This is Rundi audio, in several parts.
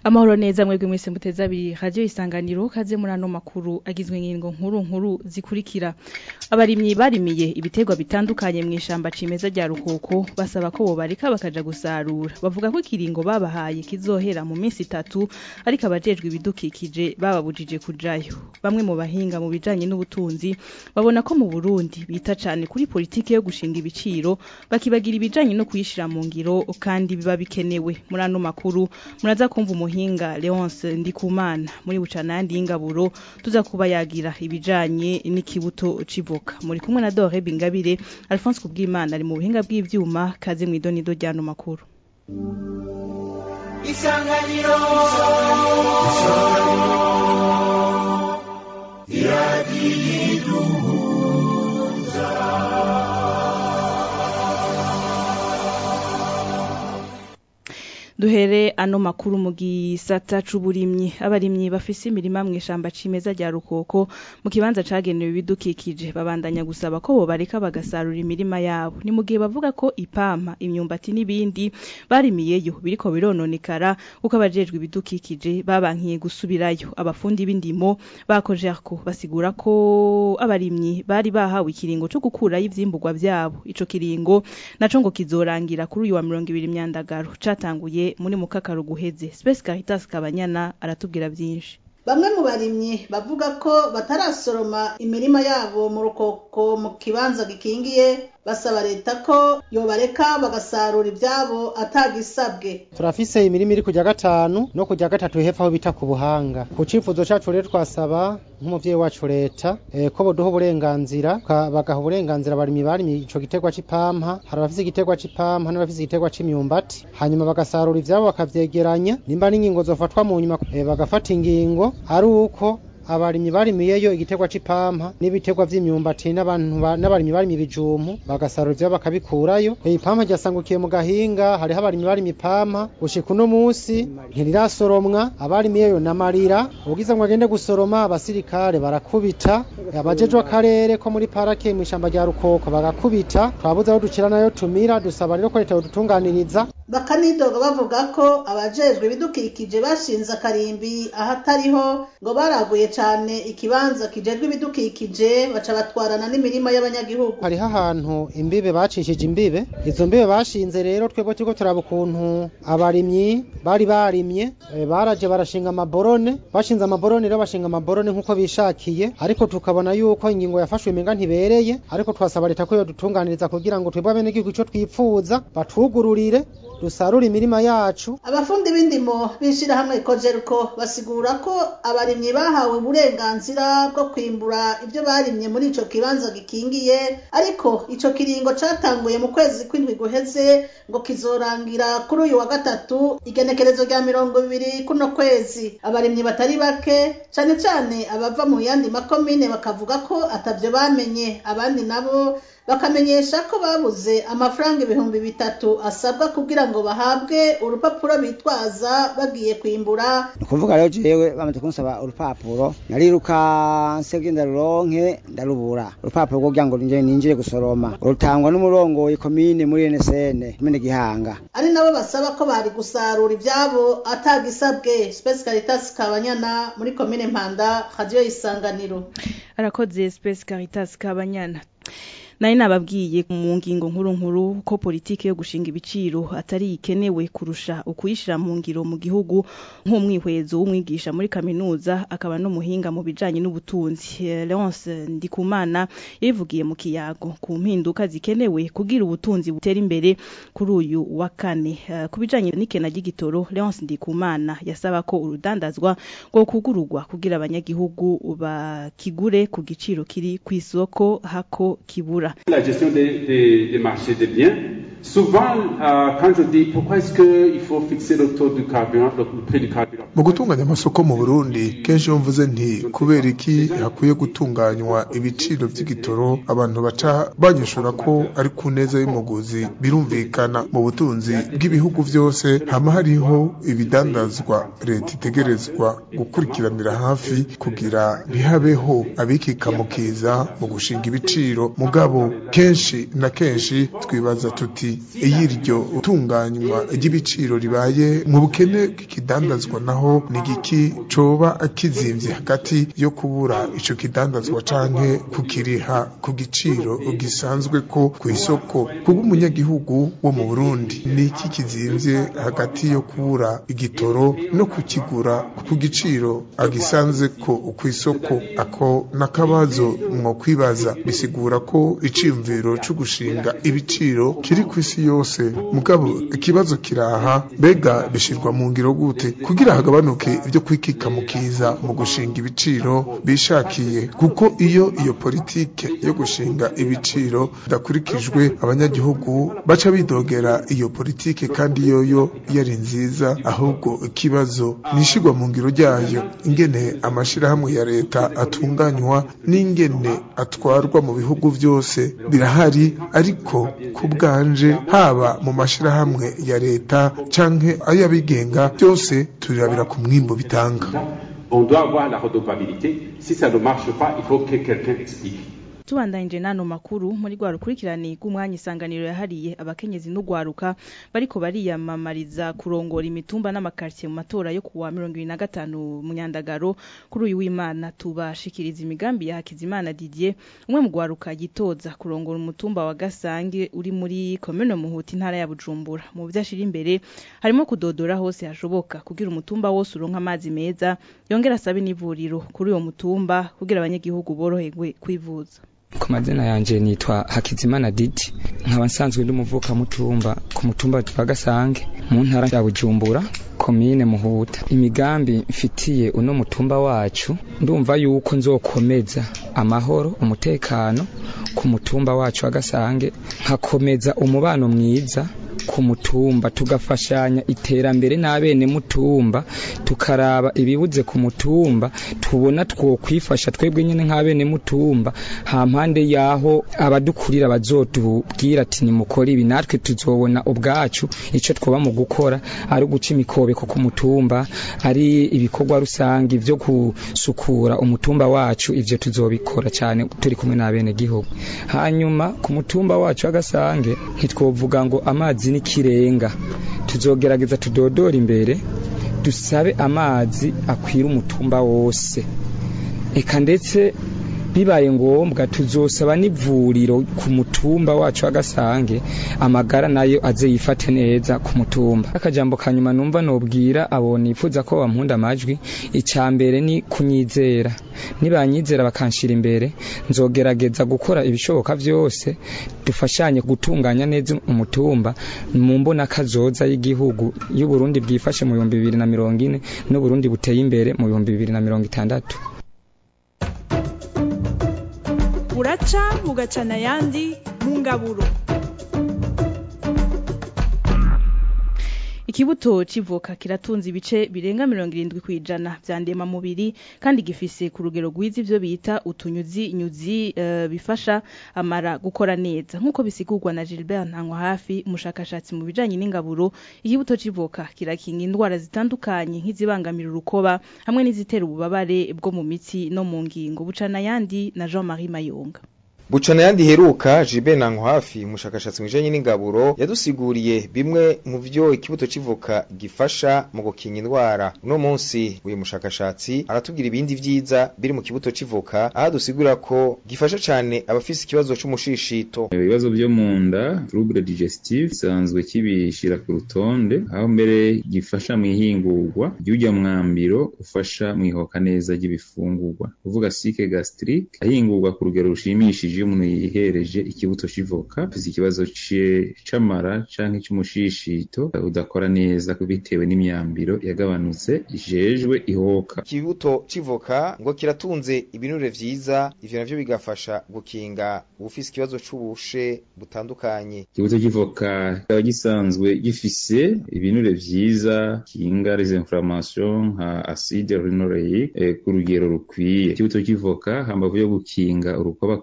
amahoro neza mwebwe mwese muteze abiri radio isanganiro kaze muri ano makuru agizwe n'ingingo nkuru nkuru zikurikira abarimyi barimiye ibiterwa bitandukanye mu ishamba cimeza rya rukoko basaba ko bobarika bakaja gusarura bavuga ko ikiringo babahaye kizohera mu minsi itatu ariko abajejwe ibidukikije bababujije kujayo bamwe mu bahinga mu bijanye n'ubutunzi babona ko mu Burundi bita cane kuri politike yo gushinga ibiciro bakibagira ibijanye no kuyishira mu ngiro kandi biba bikenewe muri ano makuru muraza kumva umuhinga Leonce Ndikumana muri bucana yandi y'ingaburo tuza kuba yagira ibijanye n'ikibuto civoka muri kumwe na Dore Bingabire Alphonse Kubwimana ari mu buhinga bw'ivyuma kaze mw'idonido ryano makuru Isanganiro duhere ano makuru mu gisata c'uburimyi abarimyi bafise imirima mu ishamba cimeza rya rukoko mu kibanza cagenewe ibidukikije babandanya gusaba ko bobareka bagasarura imirima yabo ni mu gihe bavuga ko ipampa imyumbati n'ibindi barimiyeyo biriko birononekara kuko abajejwe ibidukikije babankiye gusubirayo abafundi b'indimo bakojerko basigura ko abarimyi bari bahawe ikiringo co gukurayo ivyimburwa vyabo ico kiringo naco ngo kizorangira kuri uyu wa 20 myandagaro catanguye muri mukakaro guheze Space Caritas Kabanyana aratubwira byinshi Bamwe mu barimyi bavuga ko batarasoroma imirima yabo mu rukoko mu kibanza gikingiye basaba leta ko yobareka bagasarura ivyabo atagisabwe turafise imirima iri kujya gatanu no kujya gatatu hepfo aho bita ku buhanga ku cifuzo cacu rero twasaba nk'umuvyeyi wacu leta eh, ko boduha uburenganzira bagaha uburenganzira abarimyi barimye ico giterwa c'ipampa hari abafise igiterwa c'ipampa n'abafise igiterwa c'imyumbati hanyuma bagasarura ivyabo bakavyegeranya nimba n'ingingo zofatwa mu nyuma eh, bagafata ingingo ari uko abarimyi barimiyeyo igiterwa c'ipampa n'ibiterwa vy'imyumbati n'abantu n'abarimyi barimye ibijumpu bagasarura ivyabo bakabikurayo ipampa ryasangukiye mu gahinga hariho abarimyi barimye ipampa gushika uno musi ntirirasoromwa abarimiyeyo n'amarira ugize ngo agende gusoroma abasirikare barakubita abajejwe akarere ko muri parake mu ishamba rya rukoko bagakubita twabuze aho ducira nayo tumira dusaba rero ko leta yodutunganiriza bakanidoga bavuga ko abajejwe ibidukikije bashinze akarimbi ahatariho ngo baraguye cane ikibanza kijejwe ibidukikije baca batwarana n'imirima y'abanyagihugu hariho ahantu imbibe bacishije imbibe izo mbibe bashinze rero twebwe turiko turaba ukuntu abarimyi bari barimye e, baraje barashinga amaborone bashinze amaborone rero bashinga amaborone nk'uko bishakiye ariko tukabona yuko ingingo yafashwe imenga ntibereye ariko twasaba leta ko yodutunganiriza kugira ngo twebwe abenegihugu ico twipfuza batwugururire dusarura imirima yacu abafundi b'indimo b'ishirahamwe kojeruko basigura ko abarimyi bahawe uburenganzira bwo kwimbura ibyo barimye muri ico kibanza gikingiye ariko ico kiringo catanguye mu kwezi kw'indwi guheze ngo kizorangira kuri uyu wa gatatu igenekerezo rya mirongo ibiri kuno kwezi abarimyi batari bake cane cane abava mu yandi makomine bakavuga ko atavyo bamenye abandi nabo bakamenyesha ko babuze amafaranga ibihumbi bitatu asabwa kugira ngo bahabwe urupapuro bitwaza bagiye kwimbura ni ukuvuga rero jewe bamaze kunsaba urupapuro narirukanse genda ruronke ndarubura urupapuro rwo kugira ngo ninjire ninjire gusoroma rutangwa n'umurongoye komine muri NSN komine Gihanga ari nabo basaba ko bari gusarura ivyabo atagisabwe Space Caritas Kabanyana muri komine Mpanda radio isanganiro arakoze Space Caritas Kabanyana nari nababwiye mu ngingo nkuru nkuru ko politike yo gushinga ibiciro atari ikenewe kurusha ukuyishira mu ngiro mu gihugu nk'umwihwezo w'umwigisha muri kaminuza akaba n'umuhinga mu bijanye n'ubutunzi Leonce Ndikumana yabivugiye mu kiyago ku mpinduka zikenewe kugira ubutunzi butera imbere kuri uyu wa kane uh, ku bijanye n'ikena ry'igitoro Leonce Ndikumana yasaba ko urudandazwa rwo kugururwa kugira abanyagihugu bakigure ku giciro kiri ku isoko hako kibura La gestion des, des, des marchés des biens. Souvent, euh, quand je dis pourquoi est-ce qu'il faut fixer le taux du carburant, le, le prix du carburant mu gutunganya amasoko mu burundi kenshi iyo mvuze nti kubera iki hakwiye gutunganywa ibiciro by'igitoro abantu baca banyishura ko ari ku neza y'umuguzi birumvikana mu butunzi bw'ibihugu byose hama hariho ibidandazwa leta itegerezwa gukurikiranira hafi kugira ntihabeho abikikamukiza mu gushinga ibiciro mugabo kenshi na kenshi twibaza tuti kabiri y'iryo tunganywa ry'ibiciro ribaye mu bukene bw'ikidandazwa naho ni igiki coba kizimvye hagati yo kubura ico kidandazwa canke kukiriha ku giciro gisanzwe ko kw'isoko kubw'umunyagihugu wo mu Burundi ni iki kizimvye hagati yo kubura igitoro no kukigura ku giciro agisanze ko kw'isoko ako nakabazo mwo kwibaza bisigura ko iciyumviro co gushinga ibiciro kiri kw'isi yose mugabo ikibazo kiraha mbega bishirwa mu ngiro gute kugira hagabanuke ibyo kwikika mu kiza mu gushinga ibiciro bishakiye kuko iyo iyo politike yo gushinga ibiciro idakurikijwe abanyagihugu baca bidogera iyo politike kandi yoyo yari nziza ahubwo ikibazo nishigwa mu ngiro ryayo ingene amashirahamwe ya leta atunganywa n'ingene atwarwa mu bihugu byose birahari ariko ku bwanje haba mu mashirahamwe ya leta canke ay'abigenga byose turirabira ku mwimbo bitanga On doit avoir la redevabilité. Si ça ne marche pas, il faut que quelqu'un explique. tubandanyije n'ano makuru muri rwa rukurikirane rw'umwanya isanganiro yahariye abakenyezi n'ugwaruka bariko bariyamamariza kurongora imitumba n'amakartier mu matora yo kuwa mirongo ibiri na gatanu mu nyandagaro kuri uyu w'imana tubashikiriza imigambi ya Hakizimana Didier umwe mu gwaruka yitoza kurongora umutumba wa Gasange uri muri komune Muhuti intara ya Bujumbura mu byo ashira imbere harimo kudodora hose hashoboka kugira umutumba wose uronka amazi meza yongera asabe n'ivuriro kuri uwo mutumba kugira abanyagihugu boroherwe kwivuza ku mazina yanje nitwa Hakizimana Didi nkaba nsanzwe ndi umuvuka mutumba ku mutumba wa Gasange mu ntara ya Bujumbura komine Muhuta imigambi mfitiye uno mutumba wacu ndumva yuko nzokomeza amahoro umutekano ku mutumba wacu wa Gasange nkakomeza umubano mwiza ku mutumba tugafashanya iterambere n'abene mutumba tukaraba ibibuze ku mutumba tubona twokwifasha twebwe nyene nk'abene mutumba ha mpande yaho abadukurira bazotubwira ati nimukora ibi natwe tuzobona ubwacu ico twoba mu gukora ari uguca imikobeko ku mutumba ari ibikorwa rusange vyo gusukura umutumba wacu ivyo tuzobikora cyane turi kumwe n'abene gihugu hanyuma ku mutumba wacu w'agasange ntitwovuga ngo amazi n'ikirenga tuzogerageza tudodora imbere dusabe amazi akwira umutumba wose eka ndetse bibaye ngombwa tuzosaba n'ivuriro ku mutumba wacu w'agasange amagara nayo aze yifate neza ku mutumba akajambo kanyuma numva nobwira abo nifuza ko bampunda amajwi icya mbere ni kunyizera nibanyizera bakanshira imbere nzogerageza gukora ibishoboka byose dufashanye gutunganya neza umutumba mu mbona kazoza y'igihugu y'uburundi bwifashe mu bihumbi bibiri na mirongo ine n'uburundi buteye imbere mu bihumbi bibiri na mirongo itandatu buraca bugacana ayandi mu ngaburo ikibuto civoka kiratunze ibice birenga mirongo irindwi kw'ijana vya ndemamubiri kandi gifise ku rugero rwiza ivyo bita utunyuzi nyuzi uh, bifasha amara gukora neza nk'uko bisigurwa na Gilbert Ntankwa hafi umushakashatsi mu bijanye n'ingaburo ikibuto civoka kirakinga indwara zitandukanye nk'izibangamira urukoba hamwe n'izitera ububabare bwo mu mitsi no mu ngingo bucana yandi na Jean-Marie Mayonga Bucana yandi heruka Jibe Nankwafi umushakashatsi mu bijanye n'ingaburo yadusiguriye bimwe mu vyo ikibuto civoka gifasha mu gukinga indwara uno munsi uyu mushakashatsi aratubwira ibindi vyiza biri mu kibuto civoka aho dusigura ko gifasha cane abafise ikibazo c'umushishito ibibazo vyo mu nda trouble digestive sanzwe kibishira ku rutonde aho mbere gifasha mu ihingurwa ry'urya mwambiro ufasha mu ihoka neza ry'ibifungurwa uvuga sike gastrique ahingurwa ku rugero rushimishije iyo umuntu yihereje ikibuto civoka afise ikibazo c'amara canke c'umushishito udakora neza bitewe n'imyambiro yagabanutse ijejwe ihoka ikibuto civoka ngo kiratunze ibinure vyiza ivyo navyo bigafasha gukinga ubufise ikibazo c'ubushe butandukanye ikibuto civoka kikaba gisanzwe gifise ibinure vyiza kinga les inflammation nka acide rinoleique eh, ku rugero rukwiye ikibuto civoka hambavu yo gukinga urukoba ko rugira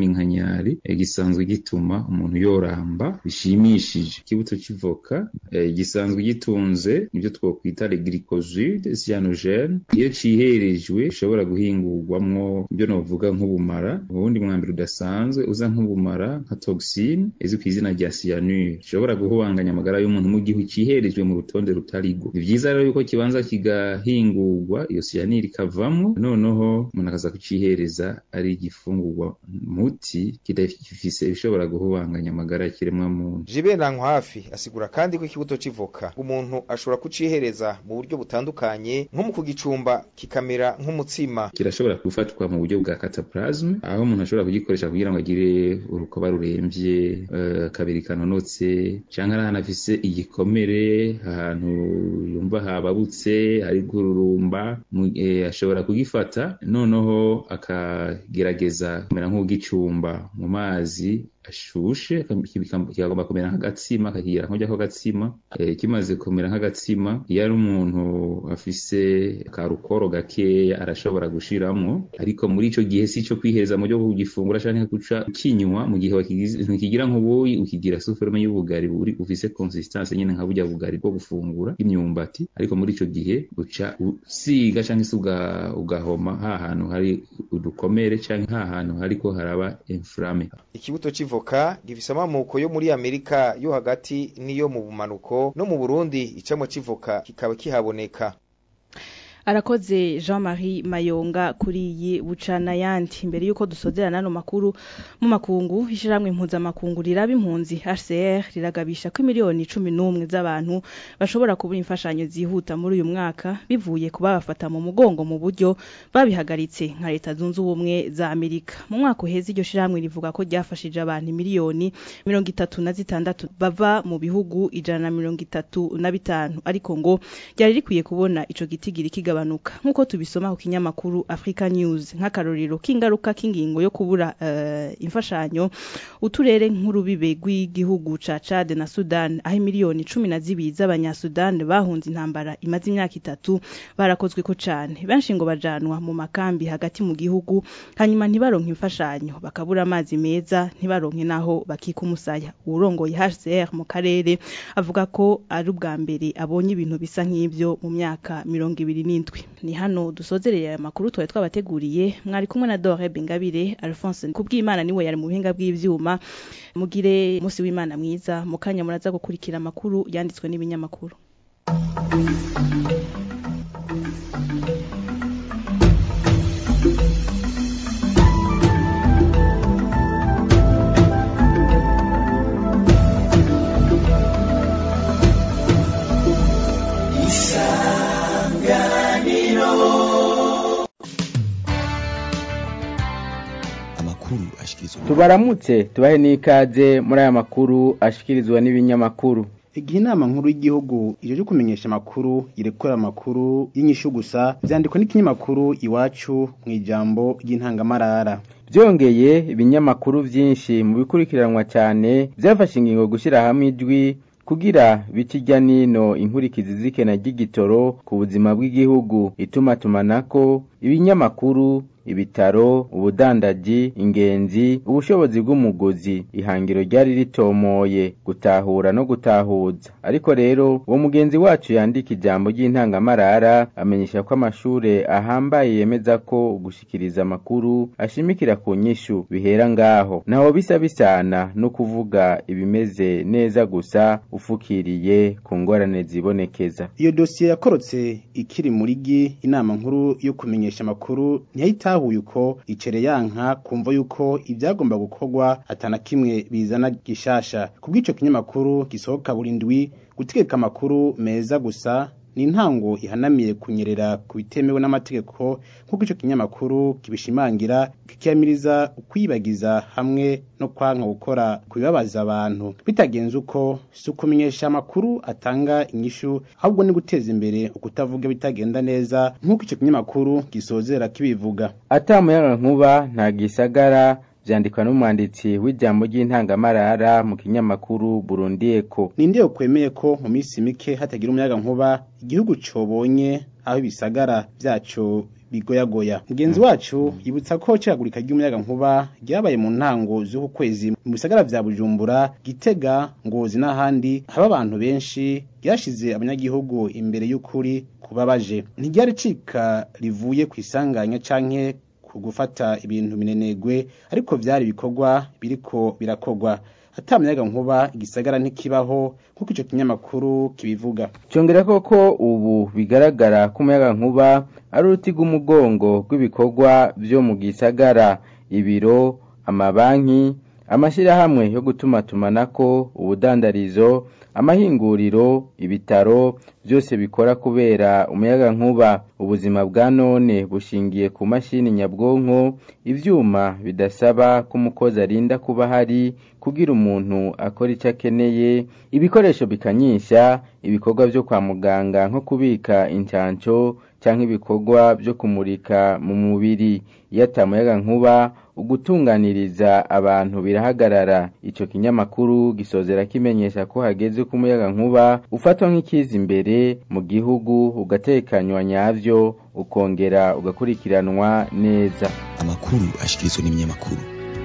c'iminkanyari eh, gisanzwe gituma umuntu yoramba bishimishije ikibuto c'ivoka eh, gisanzwe gitunze nivyo twokwita le glycoside cyanogene iyo ciherejwe gishobora guhingurwamwo ibyo novuga nk'ubumara ubundi mwambere udasanzwe uza nk'ubumara nka toxine izwi ku izina rya cyanure gishobora guhubanganya amagara y'umuntu mu gihe ciherejwe mu rutonde rutarigwo ni vyiza rero yuko kibanza kigahingurwa iyo cyanure ikavamwo noneho umuntu akaza kucihereza ari igifungurwa muti kidafise ibishobora guhubanganya amagara y'ikiremwa muntu Jibe Nankwafi asigura kandi ko ikibuto c'ivoka umuntu ashobora kucihereza mu buryo butandukanye nko mu kugicumba kikamera nk'umutsima kirashobora gufatwa mu buryo bwa cataplasme aho umuntu ashobora kugikoresha kugira ngo agire urukoba ruremvye uh, kabiri kanonotse canke ari ahantu afise igikomere ahantu yumva hababutse hari gururumba eh, ashobora kugifata noneho akagerageza kumera nk'ugicumba mu mazi ashushe kikagomba kumera nk'agatsima kakigira nk'ujya ko gatsima e, kimaze kumera nk'agatsima iyo ari umuntu afise karukoro gakeya arashobora gushiramwo ariko muri ico gihe si ico kwihereza mu byo kugifungura canke guca kinywa mu gihe ntikigira nk'ubuyi ukigira suforme y'ubugari buri ufise consistance nyene nka burya bugari bwo gufungura imyumbati ariko muri ico gihe uca usiga canke se ugahoma ha hantu hari udukomere canke ha hantu hariko haraba inflame ikibuto c'ivoka gifise amamuko yo muri Amerika yo hagati niyo mu bumanuko no mu Burundi icamo c'ivoka kikaba kihaboneka arakoze Jean-Marie Mayonga kuri iyi bucana yandi imbere yuko dusozera nano makuru mu makungu ishiramwe impuza makungu riraba impunzi HCR riragabisha ko miliyoni 11 z'abantu bashobora kubura imfashanyo zihuta muri uyu mwaka bivuye kuba bafata mu mugongo mu buryo babihagaritse nka leta zunze ubumwe za Amerika mu mwaka uheze iryo shiramwe rivuga ko ryafashije abantu miliyoni 36 bava mu bihugu ijana na 35 ariko ngo ryari rikwiye kubona ico gitigiri kiga kigabanuka nkuko tubisoma ku kinyamakuru Africa News nk'akarorero k'ingaruka k'ingingo yo kubura uh, imfashanyo uturere nk'urubibe rw'igihugu ca Chad na Sudan aho miliyoni 12 z'abanyasudan bahunze intambara imaze imyaka itatu barakozwe ko cane benshi ngo bajanwa mu makambi hagati mu gihugu hanyuma ntibaronke imfashanyo bakabura amazi meza ntibaronke naho bakika umusaya urongoye HCR mu karere avuga ko ari ubwa mbere abonye ibintu bisa nk'ivyo mu myaka 20 ni hano dusozereye aya makuru twari twabateguriye mwari kumwe na Dore Bingabire Alphonse kubw'Imana niwe yari mu buhinga bw'ivyuma mugire umunsi w'Imana mwiza mukanya muraza gukurikira amakuru yanditswe n'ibinyamakuru tubaramutse tubahe n'ikaze muri aya makuru ashikirizwa n'ibinyamakuru igihe inama nkuru y'igihugu ije kumenyesha amakuru irekura amakuru y'inyishu gusa byandikwa n'ikinyamakuru iwacu mu ijambo ry'intangamarara byongeye ibinyamakuru byinshi mu bikurikiranwa cyane byafashe ingingo gushyira hamwe ijwi kugira bicijya nino inkurikizi z'ikena ry'igitoro ku buzima bw'igihugu ituma tumanako ibinyamakuru ibitaro ubudandaji ingenzi ubushobozi bw'umuguzi ihangiro ryari ritomoye gutahura no gutahuza ariko rero uwo mugenzi wacu yandika ijambo ry'intangamarara amenyesha ko amashure ahambaye yemeza ko gushikiriza amakuru ashimikira ku nyishu bihera ngaho naho bisa bisana no kuvuga ibimeze neza gusa ufukiriye ku ngorane zibonekeza iyo dosiye yakorotse ikiri muri gi inama nkuru yo kumenyesha amakuru ntiyahita bitahuye uko icere yanka kumva yuko ibyagomba gukorwa atana kimwe bizana gishasha kubw'ico kinyamakuru gisohoka buri ndwi gutegeka amakuru meza gusa ni intango ihanamiye kunyerera ku bitemewe n'amategeko nk'uko ico kinyamakuru kibishimangira kikiyamiriza ukwibagiza hamwe no kwanka gukora ku bibabaza abantu bitagenze uko si ukumenyesha amakuru atanga inyishu ahubwo ni guteza imbere ukutavuga bitagenda neza nk'uko ico kinyamakuru gisozera kibivuga atamuyaga nkuba nta gisagara vyandikwa n'umwanditsi w'ijambo ry'intangamarara mu kinyamakuru Burundi Eco ninde kwemeye ko mu minsi mike hatagira umuyaga nkuba igihugu cobonye aho ibisagara vyaco bigoyagoya mugenzi wacu yibutsa ko cagurika ry'umuyaga nkuba ryabaye mu ntango z'uku kwezi mu bisagara vya Bujumbura Gitega Ngozi n'ahandi haba abantu benshi ryashize abanyagihugu imbere y'ukuri kubabaje ntiryari cika rivuye ku isanganya canke ku gufata ibintu minenegwe ariko vyari bikorwa biriko birakogwa ata muyaga nkuba igisagara ntikibaho nk'uko ico kinyamakuru kibivuga Congera koko ubu bigaragara ko umuyaga nkuba ari uruti rw'umugongo rw'ibikorwa vyo mu gisagara ibiro amabanki amashirahamwe yo gutumatumanako ubudandarizo amahinguriro ibitaro byose bikora kubera umuyaga nkuba ubuzima bwa none bushingiye ku mashini nyabwonko ivyuma bidasaba ko umukozi arinda kuba hari kugira umuntu akora icyo akeneye ibikoresho bikanyisha ibikorwa byo kwa muganga nko kubika incanco cyangwa ibikorwa byo kumurika mu mubiri iyo atamuyaga nkuba ugutunganiriza abantu birahagarara ico kinyamakuru gisozera kimenyesha ko hageze ko umuyaga nkuba ufatwa nk'ikiza imbere mu gihugu ugatekanywa nyavyo ukongera ugakurikiranwa neza amakuru ashikirizwa n'ibinyamakuru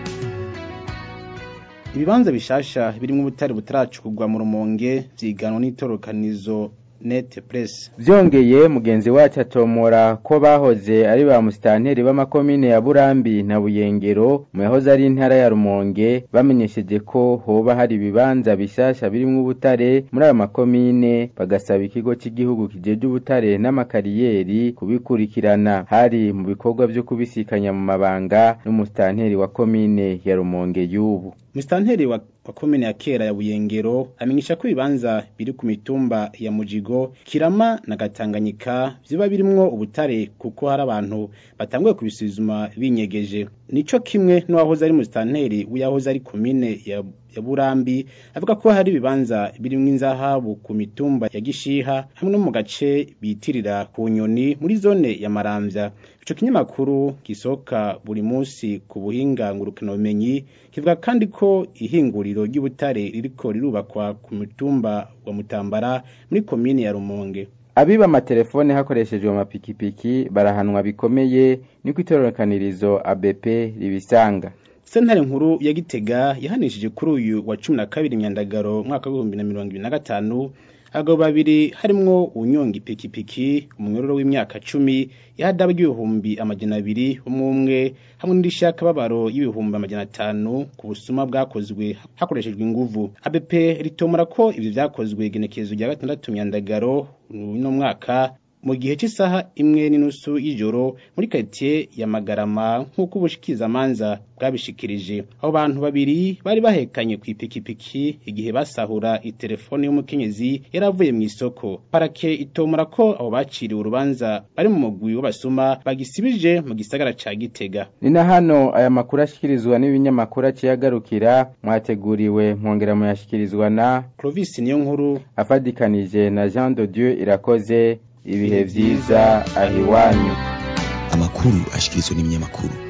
ibibanza bishasha birimwo ubutare butaracurwa mu rumonge vyiganwa n'itorokanizo net press vyongeye mugenzi wacu atomora ko bahoze ari ba musitanteri b'amakomine ya burambi na buyengero mu yahoze ari intara ya rumonge bamenyesheje ko hoba hari ibibanza bishasha birimwo ubutare muri ayo makomine bagasaba ikigo cy'igihugu kijeje ubutare n'amakariyeri kubikurikirana hari mu bikorwa vyo kubisikanya mu mabanga n'umusitanteri wa komine ya rumonge y'ubu musitanteri wa wa komine ya kera ya buyengero amenyesha ko ibibanza biri ku mitumba ya mujigo kirama na gatanganyika vyoba birimwo ubutare kuko hari abantu batanguye kubisuzuma binyegeje nico kimwe n'uwahoze ari musitanteri w'yahoze ari komine ya ya burambi avuga ko hari ibibanza birimwo inzahabu ku mitumba ya gishiha hamwe no mu gace bitirira ku nyoni muri zone ya maramvya ico kinyamakuru gisohoka buri munsi ku buhinga ngurukana bumenyi kivuga kandi ko ihinguriro ry'ubutare ririko rirubakwa ku mitumba wa mutambara muri komine ya rumonge abiba amatelefone hakoreshejwe amapikipiki barahanwa bikomeye niko itorokanirizo ABP ribisanga sentare nkuru ya gitega yahanishije kuri uyu wa cumi na kabiri myandagaro mwaka w'ibihumbi na mirongo ibiri na gatanu abagabo babiri harimwo unyonga ipikipiki umunyororo w'imyaka cumi yahadaba ry'ibihumbi amajana abiri umwe umwe hamwe n'indishyi y'akababaro y'ibihumbi amajana atanu ku busuma bwakozwe hakoreshejwe inguvu ABP ritomora ko ivyo vyakozwe igenekerezo rya gatandatu myandagaro uno mwaka mu gihe cy'isaha imwe n'inusu y'ijoro muri quartier ya Magarama nk'uko ubushikizamanza bwabishikirije abo bantu babiri bari bahekanye ku ipikipiki igihe basahura itelefone y'umukenyezi yaravuye mu isoko parake itomora ko abo baciriwe urubanza bari mu mugwi w'abasuma bagisibije mu gisagara ca Gitega ni na hano aya makuru ashikirizwa n'ibinyamakuru aciyagarukira mwateguriwe mwongera muyashikirizwa na Clovis niyo nkuru afadikanije na Jean de Dieu irakoze ibihe vyiza ahiwanyu amakuru ashikirizwa n'ibinyamakuru